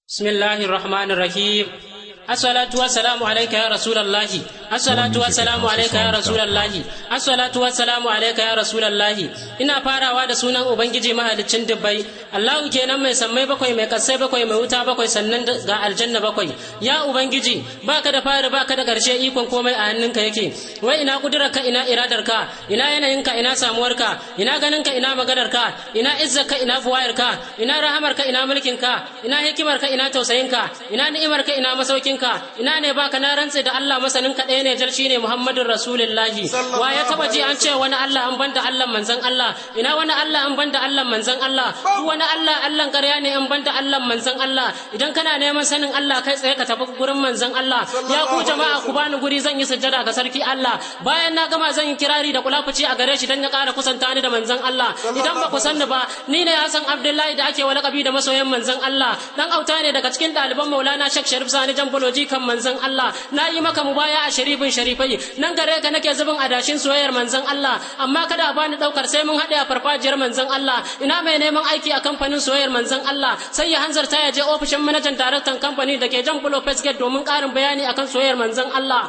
بسم الله الرحمن الرحيم الصلاة والسلام عليك يا رسول الله الصلاة والسلام عليك يا رسول الله الصلاة والسلام عليك يا رسول الله ina farawa da sunan ubangiji mahaliccin dubbai Allahu kenan mai sammai bakwai mai kasai bakwai mai wuta bakwai sannan ga aljanna bakwai ya ubangiji baka da fari baka da karshe ikon komai a hannunka yake wai ina kudurarka ina iradarka ina yanayinka ina samuwarka ina ganinka ina maganarka ina izzarka ina buwayarka ina rahamarka ina mulkinka ina hikimarka ina tausayinka ina ni'imarka ina masaukinka ina ne baka na rantse da Allah masanin ka ɗaya ne jar shine Muhammadun Rasulullahi wa ya taba ji an ce wani Allah an banda Allah manzon Allah ina wani Allah an banda Allah manzon Allah duk wani Allah Allah ƙarya ne an banda Allah manzon Allah idan kana neman sanin Allah kai tsaye ka tafi gurin manzon Allah ya ku jama'a ku bani guri zan yi sujjada ga sarki Allah bayan na gama zan yi kirari da kulafuci a gare shi dan ya ƙara kusanta ni da manzon Allah idan ba ku san ni ba ni ne Hassan Abdullahi da ake walakabi da masoyan manzon Allah dan auta ne daga cikin ɗaliban Maulana Sheikh Sharif Sani Jamboloji kan manzon Allah na yi maka mubaya a sharifin sharifai nan gare ka nake zubin adashin soyayyar manzon Allah amma kada a bani daukar sai mun haɗe a farfajiyar manzon Allah ina mai neman aiki a kamfanin soyayyar manzon Allah sai ya hanzarta ya je ofishin manajan daraktan kamfani da ke jan bulo gate domin ƙarin bayani akan soyayyar manzon Allah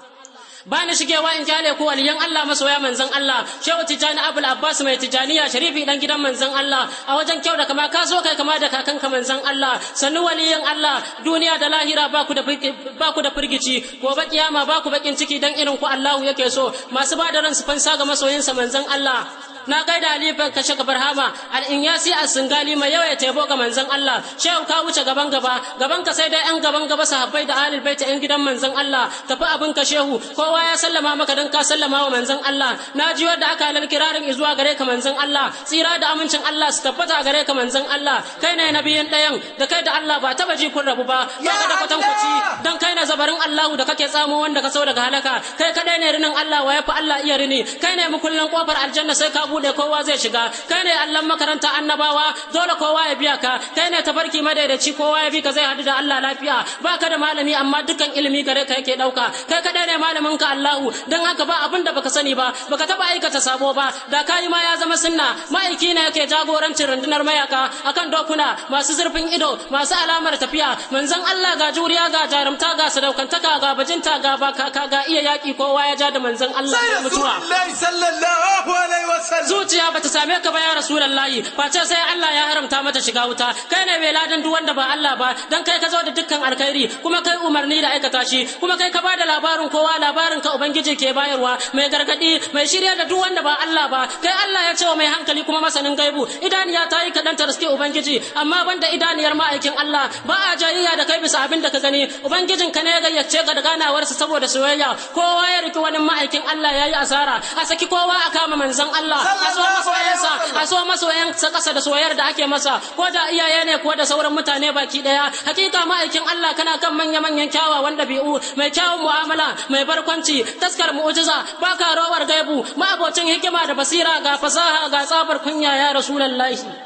ba ni shigewa in kyale ku waliyan Allah masoya manzon Allah shehu tijani abul abbas mai tijaniya sharifi dan gidan manzon Allah a wajen kyau da kama ka so kai kama da kakanka manzon Allah sannu waliyan Allah duniya da lahira ba ku da ba ku da firgici gobe kiyama ba ku bakin ciki dan irin ku Allahu yake so masu ba da ransu fansa ga masoyinsa manzon Allah na gaida alifan kashe gabar hama al'inyasi a singali mai yawa ya tebo ga manzon Allah shehu ka wuce gaban gaba gaban ka sai dai yan gaban gaba sahabbai da ahlul baiti yan gidan manzon Allah tafi abin ka shehu kowa ya sallama maka dan ka sallama wa manzon Allah na ji wanda aka halal kirarin zuwa gare ka manzon Allah tsira da amincin Allah su tabbata gare ka manzon Allah kai ne nabiyin ɗayan da kai da Allah ba taba ji kun rabu ba ba ka da kwatankwaci dan kai ne zabarin Allahu da kake tsamo wanda ka sau daga halaka kai kadai ne rinin Allah wa yafi Allah iya rini kai ne mukullin kofar aljanna sai ka bude kowa zai shiga kai ne allon makaranta annabawa dole kowa ya biya ka kai ne tafarki madaidaci kowa ya bi ka zai hadu da Allah lafiya baka da malami amma dukkan ilimi gare ka yake dauka kai kadai ne malamin ka Allahu dan haka ba abin da baka sani ba baka taba aikata sabo ba da kai ma ya zama sunna ma'aiki ne yake jagorancin rundunar mayaka akan dokuna masu zurfin ido masu alamar tafiya manzon Allah ga juriya ga jarumta ga sadaukantaka ga bajinta ga baka ga iya yaki kowa ya ja da manzon Allah mutuwa sallallahu alaihi wasallam zuciya bata same ka ba ya rasulullahi face sai Allah ya haramta mata shiga wuta kai ne mai ladan duk wanda ba Allah ba dan kai ka zo da dukkan alkhairi kuma kai umarni da aikata shi kuma kai ka bada labarin kowa labarin ka ubangiji ke bayarwa mai gargadi mai shirya da duk wanda ba Allah ba kai Allah ya ce wa mai hankali kuma masanin gaibu idaniya ta yi kaɗan ta riske ubangiji amma banda idaniyar ma'aikin Allah ba a jayayya da kai bisa abin da ka gani ubangijin ka ne ya gayyace ka da ganawarsa saboda soyayya kowa ya riki wani ma'aikin Allah ya yi asara a saki kowa a kama manzon Allah a so masoyansa a so masoyansa kasa da soyayyar da ake masa ko da iyaye ne ko da sauran mutane baki daya hakika ma'aikin Allah kana kan manya manyan kyawawan dabi'u mai kyawun mu'amala mai barkwanci taskar mu'jiza baka rawar gaibu ma'abocin hikima da basira ga fasaha ga tsabar kunya ya rasulullahi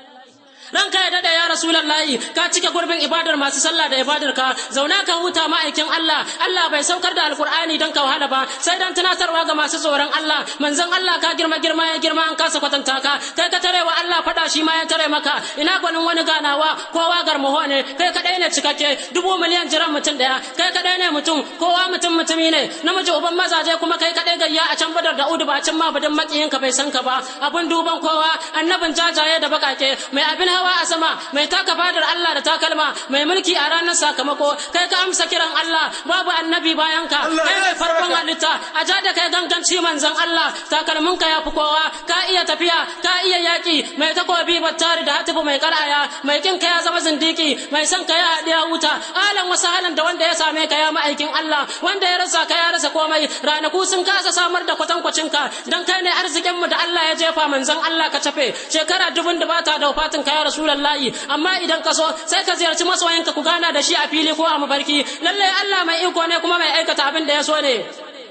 ranka ya dada ya rasulullahi ka cike gurbin ibadar masu sallah da ibadar ka zauna ka huta ma'aikin Allah Allah bai saukar da alkur'ani don ka wahala ba sai dan tunatarwa ga masu tsoron Allah manzon Allah ka girma girma ya girma an kasa kwatanta ka kai ka tare wa Allah fada shi ma ya tare maka ina gwanin wani ganawa kowa garmaho ne kai kadai ne cikakke dubu miliyan jiran mutum daya kai kadai ne mutum kowa mutum mutumi ne namiji uban mazaje kuma kai kadai gayya a can badar da udu ba can ma badin makiyin ka bai san ka ba abun duban kowa annabin jajaye da bakake mai abin hawa a sama mai taka fadar Allah da takalma mai mulki a ranar sakamako kai ka amsa kiran Allah babu annabi bayan ka kai mai farkon halitta a ja da kai ganganci manzon Allah takalmin ka yafi kowa ka iya tafiya ka iya yaki mai takobi battari da hatifu mai karaya mai kin ka ya zama zindiki mai son ka ya hadiya wuta alan wasu halin da wanda ya same ka ya ma'aikin Allah wanda ya rasa ka ya rasa komai ranaku sun kasa samar da kwatankwacin ka dan kai ne arzikin mu da Allah ya jefa manzon Allah ka tafe shekara dubun da bata da wafatin ka ya rasulullahi amma idan ka so sai ka ziyarci masoyinka ku gana da shi a fili ko a mafarki lallai Allah mai iko ne kuma mai aikata abin da ya so ne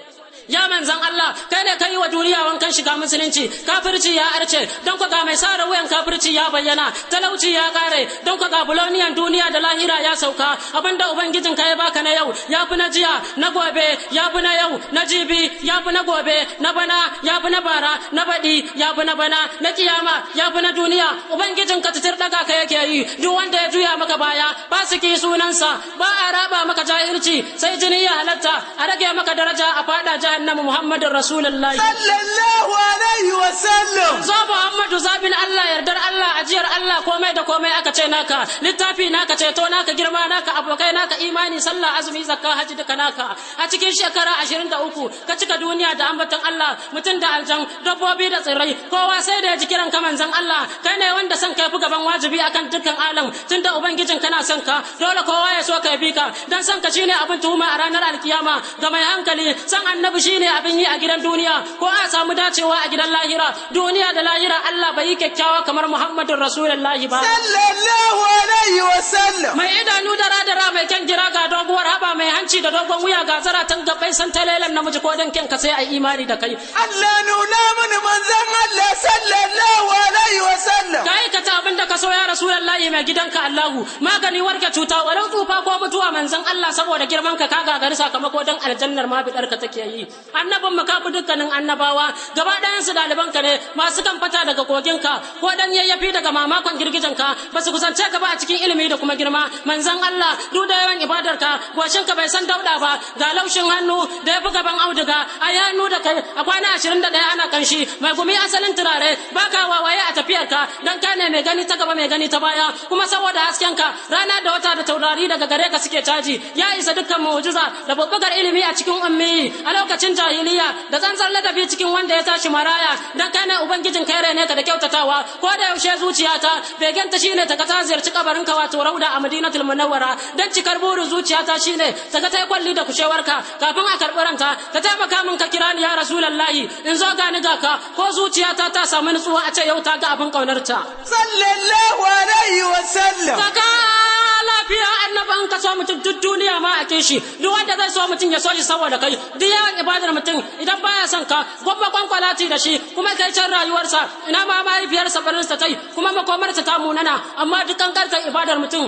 ya manzan Allah kai ne kai wa duniya wankan shiga musulunci kafirci ya arce don ku ga mai sare wuyan kafirci ya bayyana talauci ya kare don ku ga buloniyan duniya da lahira ya sauka abinda ubangijin ka ya baka na yau ya fi na jiya na gobe ya fi na yau na jibi ya fi na gobe na bana ya fi na bara na baɗi ya fi na bana na kiyama ya fi na duniya ubangijin ka titir daga ka yake yi duk wanda ya juya maka baya fasiki sunansa ba a raba maka jahilci sai jini ya halatta a rage maka daraja a fada jahannama muhammadin rasulullahi sallallahu alaihi wasallam zo muhammadu zabin allah yardar allah ajiyar allah komai da komai aka ce naka littafi naka ceto naka girma naka abokai naka imani sallah azumi zakka haji duka naka a cikin shekara ashirin da uku ka cika duniya da ambaton allah mutum da aljan dabbobi da tsirrai kowa sai da ya ji kiran ka manzon allah kai ne wanda son kai fi gaban wajibi akan dukkan alam tunda ubangijin kana son ka dole kowa ya so ka bi ka dan son ka shine abin tuhuma a ranar alkiyama ga mai hankali san annabi shine abin yi a gidan duniya ko a samu dacewa a gidan lahira duniya da lahira Allah bai yi kyakkyawa kamar Muhammadun Rasulullahi ba sallallahu alaihi wasallam mai idanu da radara mai kyan gira ga doguwar haba mai hanci da dogon wuya ga zaratan gabbai san talelan namiji ko dan kyan ka sai ai imani da kai Allah nuna mini manzon Allah sallallahu alaihi wasallam ka aikata abin da ka so ya Rasulullahi mai gidanka Allahu magani warke cuta walau tsufa ko mutuwa manzon Allah saboda girman ka ka gagari sakamako dan aljannar ma bidar ka take yi annabin mu ka bi dukkanin annabawa gaba ɗayan su ɗaliban ka ne masu kan fata daga kogin ka ko dan yayyafi daga mamakon girgijen ka ba su kusance ka ba a cikin ilimi da kuma girma manzon Allah duk da yawan ibadar ka goshin ka bai san dauda ba ga laushin hannu da ya fi gaban auduga a yi hannu da kai a kwana ashirin da ɗaya ana kanshi mai gumi asalin turare baka wawaye a tafiyar ka dan ka ne mai gani ta gaba mai gani ta baya kuma saboda hasken ka rana da wata da taurari daga gare ka suke caji ya isa dukkan mu'jiza da babbagar ilimi a cikin ummi a lokacin jahiliya da tsantsar ladabi cikin wanda ya tashi maraya dan kai ne ubangijin kai ne ka da kyautatawa ko da yaushe zuciyata begenta shine ta ka ta ziyarci kabarin ka wato rauda a madinatul munawwara dan cikar burin zuciyata shine ta ga tai kwalli da kushewarka kafin a karɓi ranka ka taimaka min ka kira ni ya rasulullahi in zo gani ga ka ko zuciyata ta samu nutsuwa a ce yau ta ga abin kaunarta sallallahu alaihi wasallam Kaka lafiya annaban ka so mutum duk duniya ma a shi duk wanda zai so mutum ya so shi saboda kai duk yawan ibadar mutum idan baya son ka gwabba kwankwalati da shi kuma kai can rayuwarsa ina ma mahaifiyarsa barinsa ta yi kuma makomarsa ta munana amma duk kankantar ibadar mutum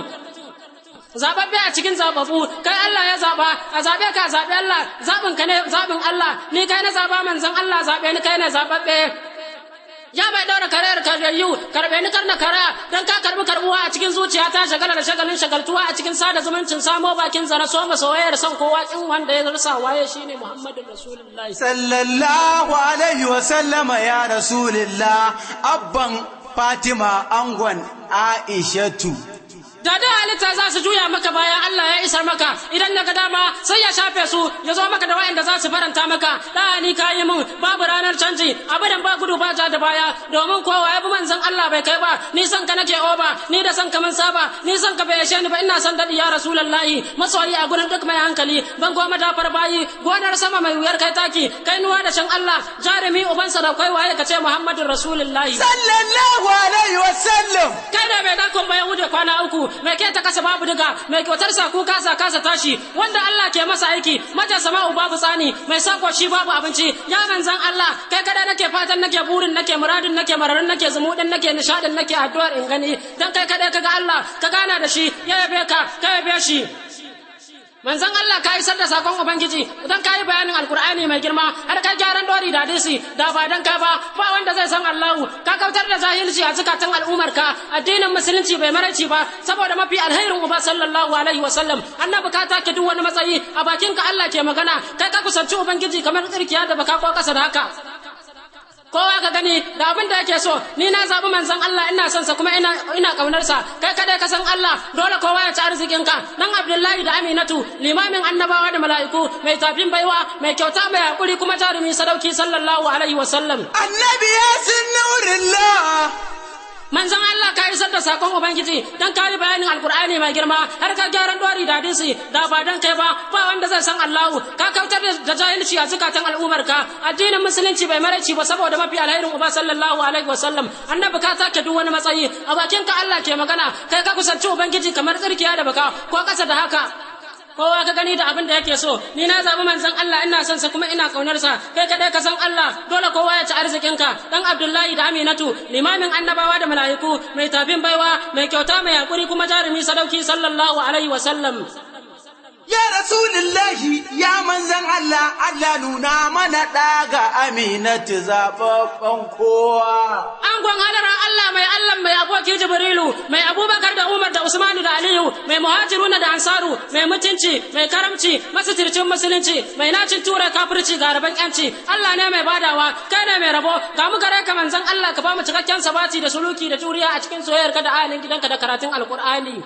zababbe a cikin zababu kai Allah ya zaba a zabe ka zabe Allah zabin ka ne zabin Allah ni kai na zaba manzon Allah zabe ni kai ne zababbe ya mai daura karayar karayyu karbe ni karna kara dan ka karbi karbuwa a cikin zuciya ta shagala da shagalin shagaltuwa a cikin sada zumuncin samo bakin zara so masa wayar son kowa kin wanda ya rasa waye shine Muhammadu Rasulullahi sallallahu alaihi wasallama ya rasulillah abban fatima angon aishatu da da halitta za su juya maka bayan Allah ya isar maka idan na ga dama sai ya shafe su ya zo maka da wa'anda za su faranta maka da ni ka yi min babu ranar canji abadan ba gudu ba ja da baya domin kowa ya bi manzon Allah bai kai ba ni san ka nake oba ni da san ka mun saba ni san ka bai yashe ni ba ina san dadi ya rasulullahi masoyi a gurin duk mai hankali ban goma da bayi gonar sama mai wuyar kai taki kai nuwa da shan Allah jarumi ubansa da kai waye ka ce Muhammadun rasulullahi sallallahu alaihi wasallam kai da mai dakon bayan wuce kwana uku mai ke ta kasa babu diga mai kyautar sa ku kasa kasa tashi wanda Allah ke masa aiki mata sama'u babu tsani mai sako shi babu abinci ya manzan Allah kai kada nake fatan nake burin nake muradin nake mararin nake zumudin nake nishadin nake addu'ar in gani dan kai kada kaga Allah ka gana da shi ya yabe ka ka yabe shi manzon Allah ka isar da sakon ubangiji idan ka yi bayanin alkur'ani mai girma har ka gyaran dori da hadisi da ba dan ka ba ba wanda zai san Allahu ka kautar da jahilci a zukatan al'ummar ka addinin musulunci bai maraici ba saboda mafi alherin uba sallallahu alaihi wa sallam annabi ka take duk wani matsayi a bakin ka Allah ke magana kai ka kusanci ubangiji kamar tsirkiya da baka ko kasa da haka kowa ka gani da abin da yake so ni na zabi manzon Allah ina son sa kuma ina ina kaunar sa kai kada ka san Allah dole kowa ya ci arzikin ka dan Abdullahi da Aminatu limamin annabawa da mala'iku mai tafin baiwa mai kyauta mai hakuri kuma jarumi sadauki sallallahu alaihi wa sallam annabi ya sun nurillah manzon Allah ka isar da sakon ubangiji dan ka yi bayanin alkur'ani mai girma har ka gyaran dori da hadisi da ba dan kai ba ba wanda zai san Allahu ka kautar da jahilci a zukatan al'ummar ka addinin musulunci bai maraici ba saboda mafi alherin uba sallallahu alaihi wasallam annabi ka take duk wani matsayi a bakin ka Allah ke magana kai ka kusanci ubangiji kamar tsirkiya da baka ko kasa da haka kowa ka gani da abin da yake so ni na zabi manzon Allah ina son sa kuma ina kaunar sa kai kadai ka san Allah dole kowa ya ci arzikin ka dan Abdullahi da Aminatu limamin annabawa da mala'iku mai tafin baiwa mai kyauta mai hakuri kuma jarumi sadauki sallallahu alaihi wa sallam Ya Rasulullahi ya manzan Allah Allah nuna mana ɗaga aminatu zaɓaɓɓen kowa. Angon hadarar Allah mai Allah mai aboki Jibrilu, mai Abubakar da Umar da Usmanu da Aliyu, mai muhajiruna da Ansaru, mai mutunci, mai karamci, masitircin musulunci, mai nacin tura kafirci ga rabon yanci. Allah ne mai badawa, kai ne mai rabo, ga mu gare ka manzon Allah ka ba mu cikakken sabati da suluki da juriya a cikin soyayyarka da ahalin gidanka da karatun Alkur'ani.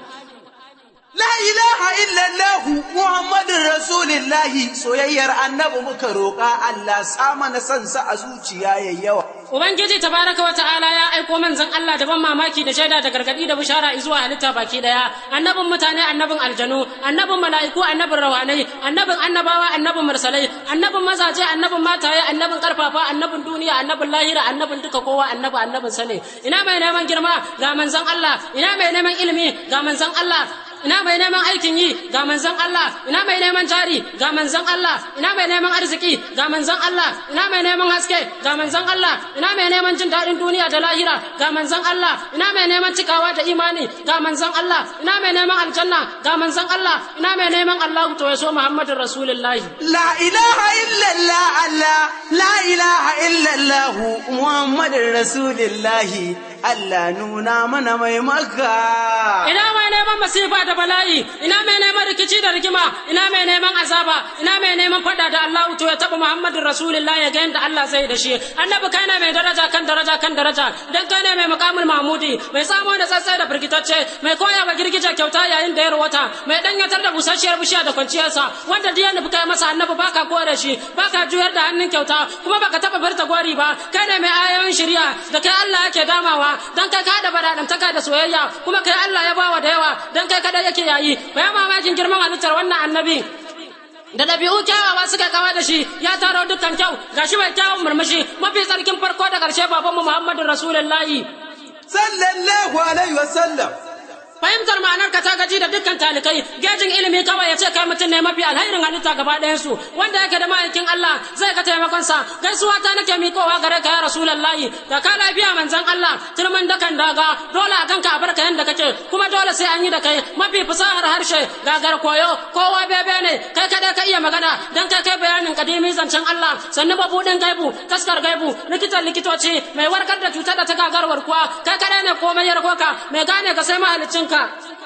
La ilaha illallah Muhammadun Rasulillahi soyayyar annabi muka roƙa Allah sa mana son sa a zuciya yayi yawa. Ubangiji tabaraka wa ta'ala ya aiko manzon Allah da ban mamaki da shaida da gargadi da bishara zuwa halitta baki daya annabin mutane annabin aljanu annabin mala'iku annabin rawanai annabin annabawa annabin mursalai annabin mazaje annabin mataye annabin karfafa annabin duniya annabin lahira annabin duka kowa annabi annabin sane ina mai neman girma ga manzon Allah ina mai neman ilimi ga manzon Allah ina mai neman aikin yi ga manzon Allah ina mai neman jari ga manzon Allah ina mai neman arziki ga manzon Allah ina mai neman haske ga manzon Allah ina mai neman jin daɗin duniya da lahira ga manzon Allah ina mai neman cikawa da imani ga manzon Allah ina mai neman aljanna ga manzon Allah ina mai neman Allah to ya so Muhammadin Rasulullahi La ilaha illallah Allah la ilaha illallah Muhammadun Rasulillahi Allah nuna mana mai maka. ina mai neman masifa da bala'i ina mai neman rikici da rigima ina mai neman azaba ina mai neman fada da Allah to ya taba Muhammadin Rasulullah ya ga yanda Allah zai da shi annabi kai ne mai daraja kan daraja kan daraja dan kai ne mai makamul mahmudi mai samo da tsatsai da firgitacce mai koya wa girgije kyauta yayin da ya rawata mai danyatar da busasshiyar bishiya da kwanciyarsa wanda diya nufi kai masa annabi baka kore shi baka juyar da hannun kyauta kuma baka taba barta gori ba kai ne mai ayoyin shari'a da kai Allah yake damawa dan kai ka da baradantaka da soyayya kuma kai Allah ya bawa da yawa dan kai kada yake yayi bayan mamakin girman halittar wannan annabi da ɗabi'u kyawawa suka kawa da shi ya taro dukkan kyau gashi mai kyawun murmushi mafi tsarkin farko da ƙarshe babanmu Muhammadu Rasulullahi Sallallahu alaihi wasallam. fahimtar ma'anar ka ta gaji da dukkan talikai gejin ilimi kawai ya ce kai mutum ne mafi alhairin halitta gaba ɗayan su wanda yake da ma'aikin Allah zai ka taimakon sa gaisuwa ta nake miƙowa gare ka ya rasulullahi da ka lafiya manzon Allah turmin da kan daga dole a kanka a barka yanda kake kuma dole sai an yi da kai mafi fasahar harshe gagar koyo kowa bebe ne kai kada ka iya magana dan kai kai bayanin kadimi zancen Allah sannu babudin gaibu taskar gaibu likitan likitoci mai warkar da cutar da ta gagarwar kuwa kai kada ne komai ya rakoka mai gane ka sai mahalicin ka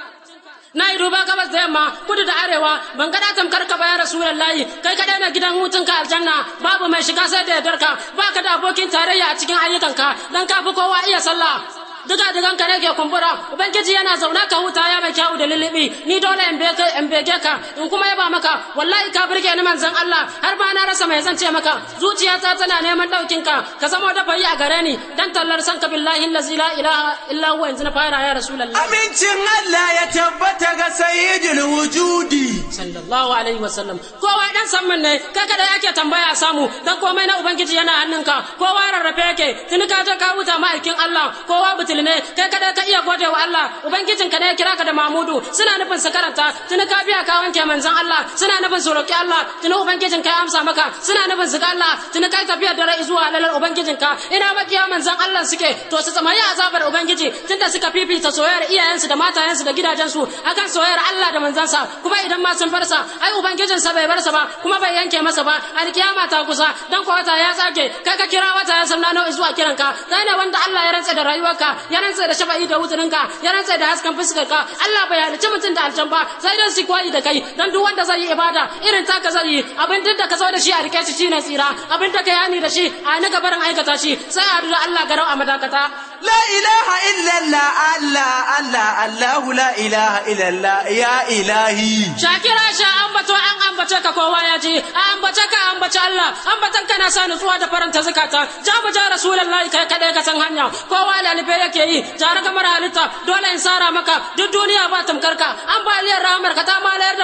na yi duba gabas da yamma kudu da arewa ban ga tamkar ka bayan rasulullahi kai kadai na gidan hutun ka aljanna babu mai shiga sai da yardarka baka da abokin tarayya a cikin ayyukanka dan ka fi kowa iya sallah duka dukan ka nake kumbura ubangiji yana zauna ka huta ya mai kyau da lilibi ni dole in bege in bege ka in kuma yaba maka wallahi ka burge ni manzon Allah har ba na rasa mai zance maka zuciyata tana neman daukin ka ka zama da fayi a gare ni dan tallar san ka billahi allazi la ilaha illa huwa yanzu na fara ya rasulullahi Amincin Allah ya tabbata ga sayyidul wujudi. sallallahu alaihi wasallam kowa dan samman ne kai kada yake tambaya a samu dan komai na ubangiji yana hannunka kowa rarrafe yake tuni ka je ka huta ma'aikin Allah kowa butul ne kai kada ka iya gode wa Allah ubangijin ka ne ya kira ka da Mahmudu suna nufin su karanta tuni ka biya ka wanke manzon Allah suna nufin su roki Allah tuni ubangijin ka ya amsa maka suna nufin su ga Allah tuni kai tafiya da rai zuwa lalar ubangijin ka ina makiya manzon Allah suke to su tsamayi azabar ubangiji tunda suka fifita soyayyar iyayensu da matayensu da gidajensu akan soyayyar Allah da manzansa kuma idan ma sun farsa ai ubangijinsa bai barsa ba kuma bai yanke masa ba alkiyama ta kusa dan ko wata ya tsage kai ka kira wata ya sanna nawa zuwa kiranka kai ne wanda Allah ya rantsa da rayuwarka ya rantsa da shafa'i da wuturinka ya rantsa da hasken fuskarka Allah bai halicci mutum da aljan ba sai dan su koyi da kai dan duk wanda zai yi ibada irin taka zai yi abin duk da ka zo da shi a rike shi shine tsira abin da ka yani da shi a ni gabarin aikata shi sai a da Allah garau a madakata La ilaha illallah Allah Allah Allahu la ilaha illallah ya ilahi. Shakira sha ambato an ambace ka kowa ya ji a ambace ka ambace Allah ambatan ka na sa nutsuwa da faranta zakata ja mu ja rasulullahi kai kadai ka san hanya kowa lalibe yake yi jara kamar halitta dole in sara maka duk duniya ba tamkar ka ambaliyar rahmar ka ta malayar da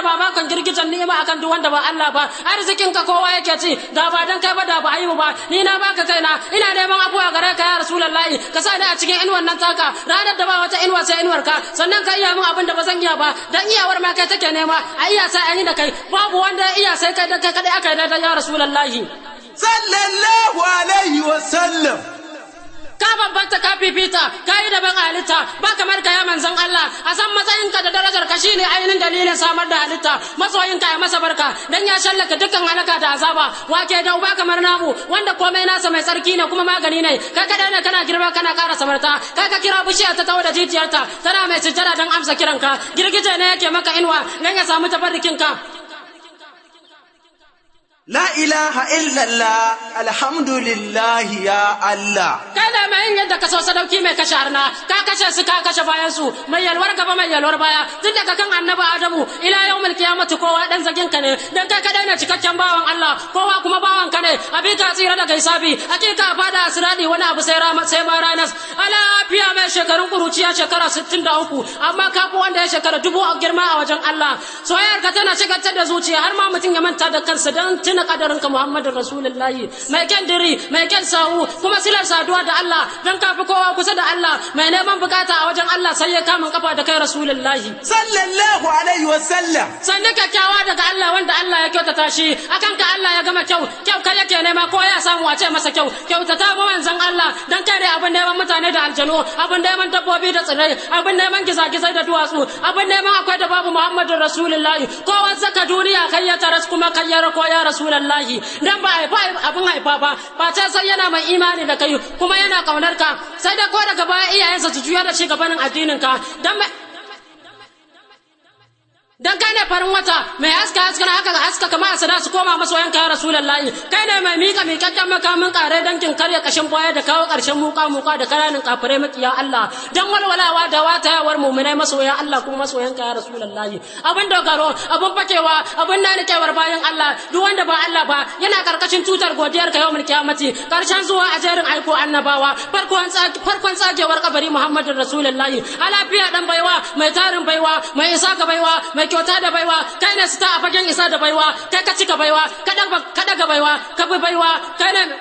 da mamakon girgijan ni'ima akan duk wanda ba Allah ba arzikin ka kowa yake ci da ba dan kai ba da ba ayi ba ni na baka kaina ina neman abuwa gare ka ya rasulullahi ka sa ni a cikin inuwan nan taka ranar da ba wata inuwa sai inuwar ka sannan ka iya min abin da ba zan iya ba dan iyawar ma kai take nema a iya sai an yi da kai babu wanda ya iya sai kai da kai kadai aka yi da ya rasulullahi sallallahu alaihi wa sallam ka bambanta ka fifita ka yi daban halitta ba kamar ka ya manzon Allah a san matsayinka da darajar ka shine ainihin dalilin samar da halitta masoyinka ya masa barka dan ya shallaka dukkan halaka da azaba wake da uba kamar namu wanda komai nasa mai tsarki ne kuma magani ne kai kada ne kana girma kana ƙara samarta kai ka kira bishiya ta tawo da jijiyarta tana mai sujjada don amsa kiranka girgije ne yake maka inuwa dan ya samu tabarrukin ka La ilaha illallah alhamdulillah ya Allah. kai ne mai yin yadda ka so sadauki mai kashe harna ka kashe su ka kashe bayan su mai yalwar gaba mai yalwar baya tun daga kan annabi adamu ila yawmul qiyamati kowa dan zagin ka ne dan kai kadai ne cikakken bawan Allah kowa kuma bawan ka ne abi ka tsira daga hisabi hakika fada asiradi wani abu sai rama sai ma ranas ala fiya mai shekarun kuruciya shekara 63 amma ka fi wanda ya shekara dubu a girma a wajen Allah soyayyar ka tana shigantar da zuciya har ma mutum ya manta da kansa dan tuna kadarin ka Muhammadu Rasulullahi mai kyan diri mai kyan sahu kuma silar saduwa da Allah dan ka fi kowa kusa da Allah mai neman bukata a wajen Allah sai ya kama kafa da kai Rasulullahi Sallallahu alaihi wa sallam. sannan kyakkyawa daga Allah wanda Allah ya kyautata shi akan ka Allah ya gama kyau kyau kai yake nema ko ya samu wace masa kyau kyautata mu manzon Allah dan kai ne abin neman mutane da aljanu abin neman dabbobi da tsirrai abin neman gizagizai da duwatsu abin neman akwai da babu Muhammadu Rasulullahi kowa saka duniya kai ya taras kuma kai ya rako ya Rasulullahi dan ba haifa abin haifa ba ba ta sai yana mai imani da kai kuma yana kaunar ka sai da ko daga baya iyayensa su juya da shi gabanin addinin ka dan mai dan kai ne farin wata mai haska haska na haka haska kama a sada su koma masoyan ka rasulullahi kai ne mai mika mikakken makamin kare dankin karya kashin baya da kawo karshen muka muka da kananin kafirai makiya Allah dan walwalawa da watayawar mu'minai masoyan Allah kuma masoyan ka rasulullahi abin dogaro abin fakewa abin nanikewar bayan Allah duk wanda ba Allah ba yana karkashin tutar godiyar ka yawmul kiyamati karshen zuwa a jerin aiko annabawa farkon farkon tsagewar kabari Muhammadin rasulullahi alafiya dan baiwa mai tarin baiwa mai isa ga baiwa mai kyauta da baiwa kai ne sita a fagen isa da baiwa kai ka cika baiwa ka daga baiwa ka bi baiwa kai ne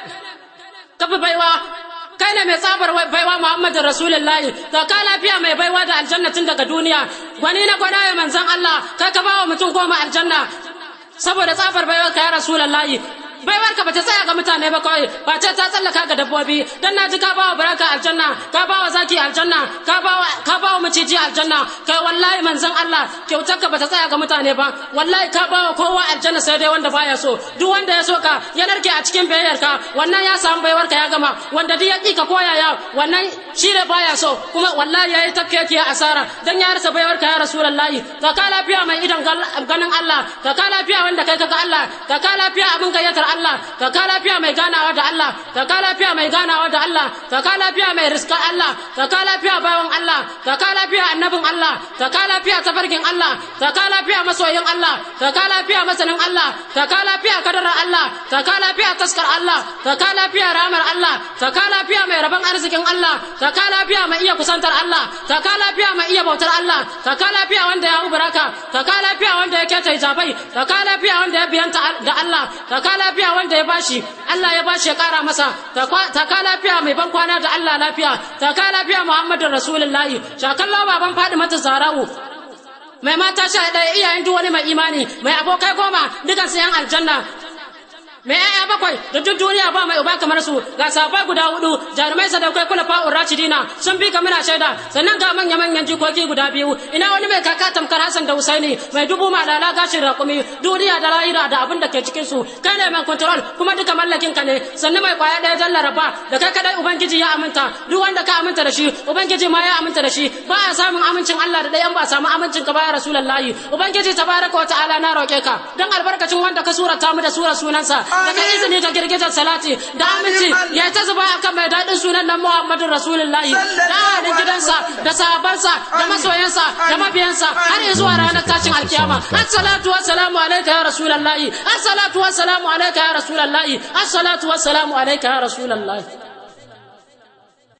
ka bi baiwa kai ne mai tsabar baiwa Muhammadu Rasulullahi da ka lafiya mai baiwa da aljanna tun daga duniya gwani na gwada ya manzon Allah kai ka bawa mutum goma aljanna saboda tsabar baiwa ka ya Rasulullahi baiwar ka bata tsaya ga mutane ba kawai ba ce ta tsallaka ga dabbobi dan naji ka bawa baraka aljanna ka bawa zaki aljanna ka bawa ka bawa maciji aljanna kai wallahi manzon Allah kyautar ka bata tsaya ga mutane ba wallahi ka bawa kowa aljanna sai dai wanda baya so duk wanda ya so ka ya narke a cikin bayyar ka wannan ya samu baiwar ka ya gama wanda duk ya ki ka koya ya wannan shi ne baya so kuma wallahi yayi tafkeke ya asara dan ya rasa baiwar ka ya rasulullahi ka ka lafiya mai idan ganin Allah ka ka lafiya wanda kai kaga Allah ka ka lafiya abin gayyatar Allah ka ka lafiya mai ganawa da Allah ka ka lafiya mai ganawa da Allah ka ka lafiya mai riska Allah ka ka lafiya bawan Allah ka ka lafiya annabin Allah ka ka lafiya tafarkin Allah ka ka lafiya masoyin Allah ka ka lafiya masanin Allah ka ka lafiya kadarar Allah ka ka lafiya taskar Allah ka ka lafiya ramar Allah ka ka lafiya mai rabon arzikin Allah ka ka lafiya mai iya kusantar Allah ka ka lafiya mai iya bautar Allah ka ka lafiya wanda ya ubaraka ka ka lafiya wanda ya keta hijabai ka ka lafiya wanda ya biyanta da Allah ka ka lafiya wanda ya bashi Allah ya bashi ya kara masa ta ka lafiya mai ban kwana da Allah lafiya ta ka lafiya Muhammadu Rasulullahi shakallo baban Fadimatu Zarawu mai mata sha ɗaya iyayen duk wani mai imani mai abokai goma dukan su yan aljanna mai yaya bakwai da duk duniya ba mai uba kamar su ga sabai guda hudu jarumai sadaukai kula fa'ur rashidina sun bi ka muna shaida sannan ga manya manyan jikoki guda biyu ina wani mai kaka tamkar Hassan da Husaini mai dubu malala gashin rakumi duniya da lahira da abin da ke cikin su kai ne mai control kuma duka mallakin ka ne sannan mai kwaya ɗaya jan laraba da kai kadai ubangiji ya aminta duk wanda ka aminta da shi ubangiji ma ya aminta da shi ba a samun amincin Allah da ɗayan ba samu amincin ka ba ya rasulullahi ubangiji tabaraka wa ta'ala na roƙe ka dan albarkacin wanda ka surata mu da sura sunansa daga izini da girgizar salati da aminci ya ta zuba akan mai daɗin sunan nan Muhammadu Rasulullahi da ahalin gidansa da sahabansa da masoyansa da mabiyansa har zuwa ranar tashin alkiyama assalatu wassalamu alayka ya rasulullahi assalatu wassalamu alayka ya rasulullahi assalatu wassalamu alayka ya rasulullahi